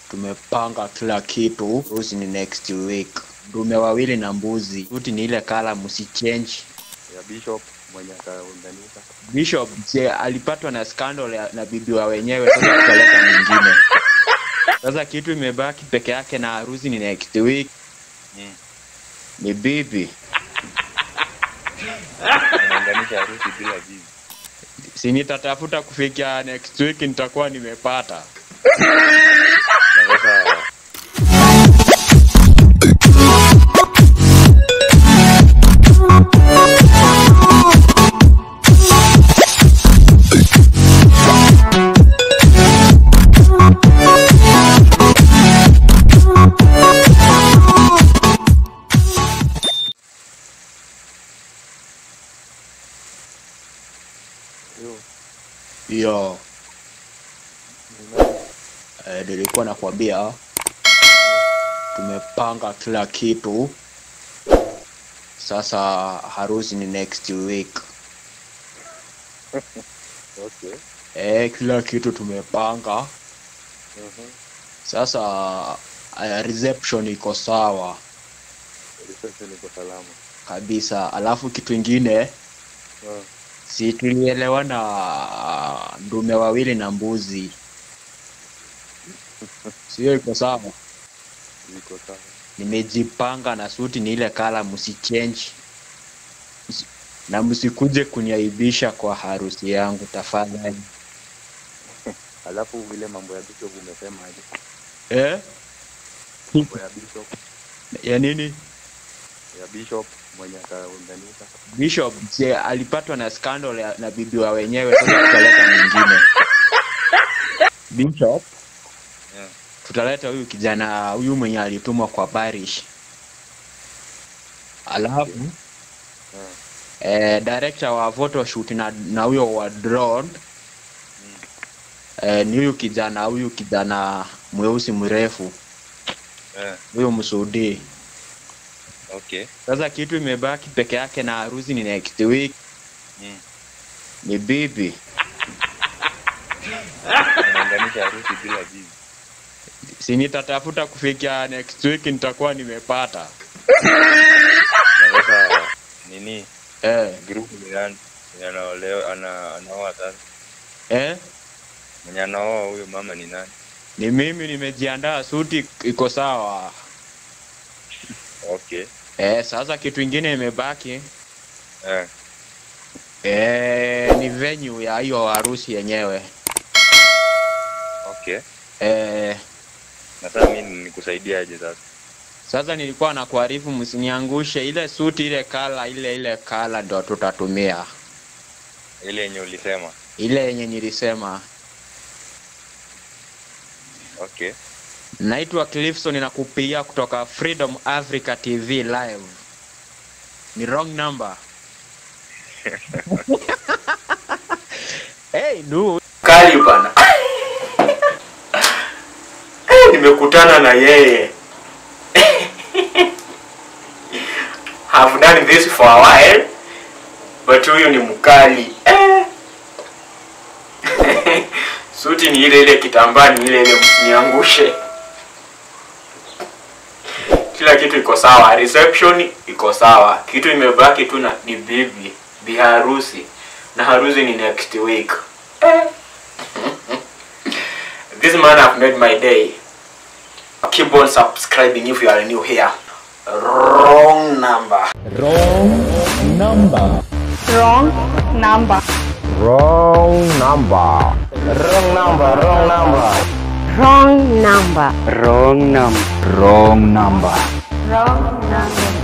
tumepanga kila kitu. Harusi ni next week. Ndume wawili na mbuzi. Suti ni ile kala, msichange. ya Bishop mwenye ataunganisha. Bishop je, alipatwa na scandal ya- na bibi wa wenyewe, sasa tutaleta mwingine. Sasa kitu imebaki peke yake na harusi ni next week. Mm. Ni bibi. Anaunganisha harusi bila bibi. Si nitatafuta kufikia next week nitakuwa nimepata. Na sasa hiyo Yo, ni nani? eh, nilikuwa nakwambia tumepanga kila kitu. Sasa harusi ni next week. Okay. Eh, kila kitu tumepanga. Mhm. Sasa uh, reception iko sawa Reception iko salama. kabisa. Alafu kitu ingine Ah, si tulielewana uh, ndume wawili na mbuzi, sio? Iko sawa. iko sawa. Nimejipanga na suti ni ile kala, msichange Msi- na msikuje kuniaibisha kwa harusi yangu tafadhali. Alafu vile mambo ya Bishop umesema aje? Eh? Mambo ya Bishop, ya nini? ya Bishop mwenye ataunganisha. Bishop je, alipatwa na scandal ya, na bibi wa wenyewe, sasa tutaleta mwingine. Bishop Yeah. tutaleta huyu kijana huyu mwenye alitumwa kwa parish. Alafu Yeah. eh, director wa photoshoot na na huyo wa drone eh, ni huyu kijana huyu kijana mweusi mrefu Yeah. huyu msudi. Okay. Sasa kitu imebaki peke yake na harusi ni next week, Mm. ni bibi. Anaunganisha harusi bila bibi. Si nitatafuta kufikia next week nitakuwa nimepata. Na sasa nini? Eh, Group ni nani? Mwenye anaolewa ana anaoa sasa. eh, Mwenye anaoa huyo mama ni nani? ni mimi nimejiandaa, suti iko sawa. Okay. Eh, sasa kitu ingine imebaki Eh. eh, ni venue ya hiyo harusi yenyewe. Okay. Eh, Na sasa mimi nikusaidiaje sasa? sasa nilikuwa nakuarifu msiniangushe ile suti ile kala ile ile kala ndo tutatumia Ile yenye ulisema. ile yenye nilisema. Okay. Naitwa Clifson na kupigia kutoka Freedom Africa TV live. Ni wrong number. hey, nu kali bana Eh, nimekutana na yeye have done this for a while but huyu ni mkali Eh. suti ni ile ile kitambaa ni ile ile msiniangushe kila kitu iko sawa reception iko sawa kitu imebaki tu na ni bibi biharusi na harusi ni next week eh. This man have made my day. Keep on subscribing if you are new here. Wrong number. Wrong number. Wrong number. Wrong number. Wrong number. Wrong number. Wrong number.